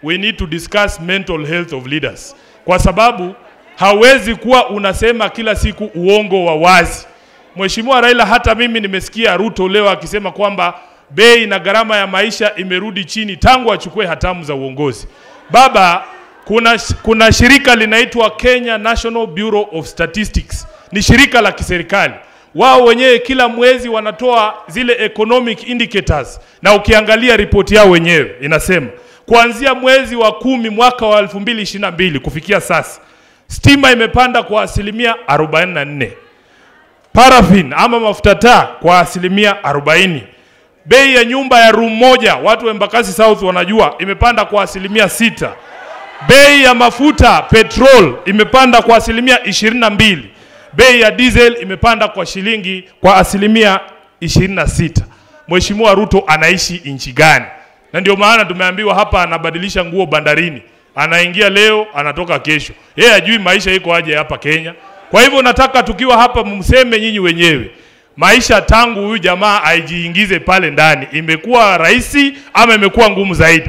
we need to discuss mental health of leaders, kwa sababu hawezi kuwa unasema kila siku uongo wa wazi. Mheshimiwa Raila, hata mimi nimesikia Ruto leo akisema kwamba bei na gharama ya maisha imerudi chini tangu achukue hatamu za uongozi. Baba, kuna, kuna shirika linaitwa Kenya National Bureau of Statistics, ni shirika la kiserikali. Wao wenyewe kila mwezi wanatoa zile economic indicators, na ukiangalia ripoti yao wenyewe inasema kuanzia mwezi wa kumi mwaka wa 2022 kufikia sasa stima imepanda kwa asilimia 44, paraffin ama mafuta taa kwa asilimia 40. Bei ya nyumba ya room moja, watu wa Embakasi South wanajua, imepanda kwa asilimia sita. Bei ya mafuta petrol imepanda kwa asilimia 22. Bei ya diesel imepanda kwa shilingi kwa asilimia 26. Mheshimiwa Ruto anaishi nchi gani? Na ndio maana tumeambiwa hapa anabadilisha nguo bandarini, anaingia leo anatoka kesho. Yeye hajui maisha iko aje hapa Kenya. Kwa hivyo nataka tukiwa hapa mseme nyinyi wenyewe, maisha tangu huyu jamaa aijiingize pale ndani imekuwa rahisi ama imekuwa ngumu zaidi?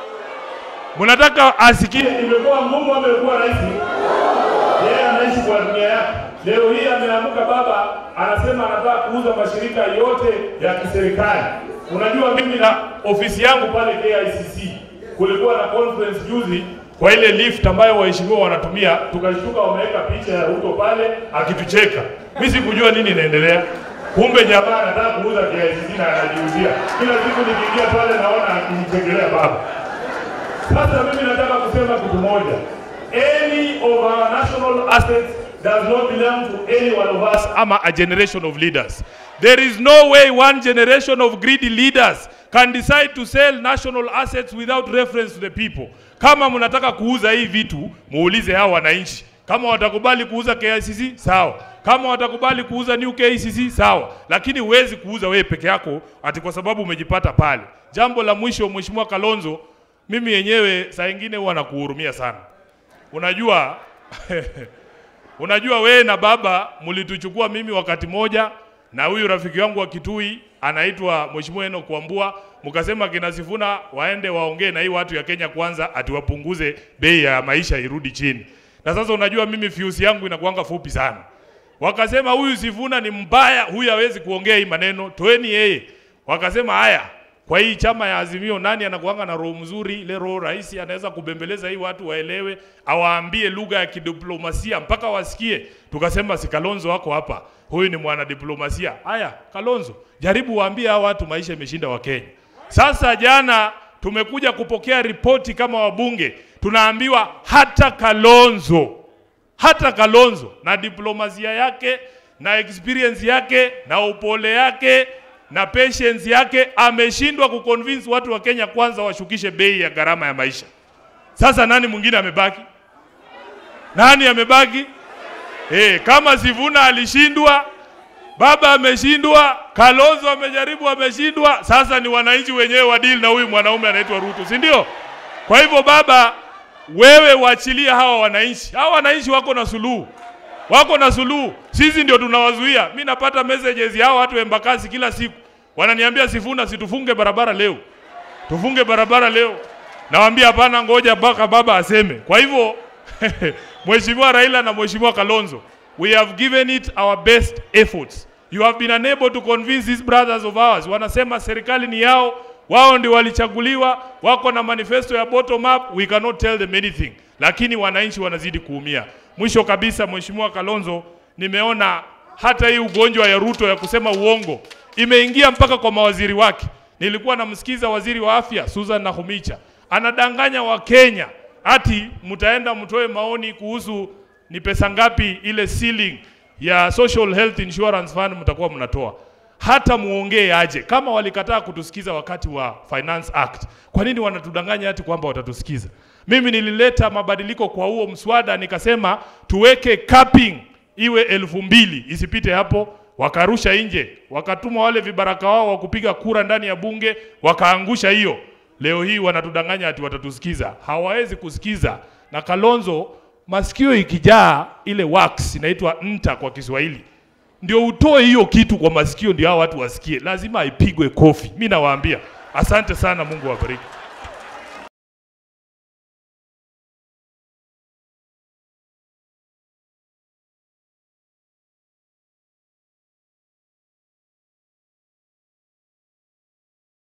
Mnataka asikie imekuwa ngumu ama imekuwa rahisi? Yeye anaishi kwa dunia yake. Leo hii ameamka baba, anasema anataka kuuza mashirika yote ya kiserikali. Unajua mimi na ofisi yangu pale KICC kulikuwa na conference juzi kwa ile lift ambayo waheshimiwa wanatumia, tukashtuka wameweka picha ya Ruto pale akitucheka. Mimi sikujua nini inaendelea. Kumbe jamaa anataka kuuza KICC na anajiuzia. Kila siku nikiingia pale naona akinichekelea baba. Sasa mimi nataka kusema kitu moja. Any of our national assets does not belong to any one of us ama a generation of leaders. There is no way one generation of greedy leaders can decide to sell national assets without reference to the people. Kama mnataka kuuza hii vitu, muulize hao wananchi. Kama watakubali kuuza KICC sawa, kama watakubali kuuza New KICC sawa, lakini huwezi kuuza wewe peke yako ati kwa sababu umejipata pale. Jambo la mwisho, Mheshimiwa Kalonzo, mimi yenyewe saa ingine huwa nakuhurumia sana. Unajua unajua wewe na baba mlituchukua mimi wakati moja na huyu rafiki wangu wa Kitui anaitwa Mheshimiwa Enoch Wambua, mkasema kina Sifuna waende waongee na hii watu ya Kenya kwanza atiwapunguze bei ya maisha irudi chini. Na sasa unajua mimi fiusi yangu inakuanga fupi sana. Wakasema huyu Sifuna ni mbaya, huyu hawezi kuongea hii maneno, toeni yeye. Wakasema haya, kwa hii chama ya Azimio nani anakuanga na roho mzuri, ile roho rahisi anaweza kubembeleza hii watu waelewe, awaambie lugha ya kidiplomasia mpaka wasikie. Tukasema si Kalonzo wako hapa, huyu ni mwanadiplomasia. Haya, Kalonzo, jaribu waambie hao watu maisha imeshinda wa Kenya. Sasa jana tumekuja kupokea ripoti kama wabunge, tunaambiwa hata Kalonzo hata Kalonzo na diplomasia yake na experience yake na upole yake na patience yake ameshindwa kuconvince watu wa Kenya kwanza washukishe bei ya gharama ya maisha. Sasa nani mwingine amebaki? Nani amebaki? Eh, kama Sivuna alishindwa, baba ameshindwa, Kalonzo amejaribu ameshindwa, sasa ni wananchi wenyewe wadili na huyu mwanaume anaitwa Ruto, si ndio? Kwa hivyo baba, wewe waachilia hawa wananchi. Hawa wananchi wako na suluhu, wako na suluhu. Sisi ndio tunawazuia. Mi napata messages ya hawa watu wa Embakasi kila siku, wananiambia Sifuna, situfunge barabara leo, tufunge barabara leo. Nawaambia hapana, ngoja mpaka baba aseme. Kwa hivyo Mheshimiwa Raila na Mheshimiwa Kalonzo, we have given it our best efforts. You have been unable to convince these brothers of ours. Wanasema serikali ni yao, wao ndio walichaguliwa, wako na manifesto ya bottom up, we cannot tell them anything, lakini wananchi wanazidi kuumia. Mwisho kabisa, Mheshimiwa Kalonzo, nimeona hata hii ugonjwa ya Ruto ya kusema uongo imeingia mpaka kwa mawaziri wake. Nilikuwa namsikiza waziri wa afya Susan Nakhumicha anadanganya Wakenya ati mtaenda mtoe maoni kuhusu ni pesa ngapi ile ceiling ya Social Health Insurance Fund mtakuwa mnatoa hata muongee aje. Kama walikataa kutusikiza wakati wa Finance Act, kwa nini wanatudanganya ati kwamba watatusikiza? Mimi nilileta mabadiliko kwa huo mswada, nikasema tuweke capping iwe elfu mbili isipite hapo. Wakarusha nje, wakatuma wale vibaraka wao wa kupiga kura ndani ya bunge, wakaangusha hiyo. Leo hii wanatudanganya ati watatusikiza, hawawezi kusikiza. Na Kalonzo, masikio ikijaa ile wax inaitwa nta kwa Kiswahili ndio utoe hiyo kitu kwa masikio, ndio hao watu wasikie. Lazima ipigwe kofi. Mi nawaambia asante sana, Mungu awabariki.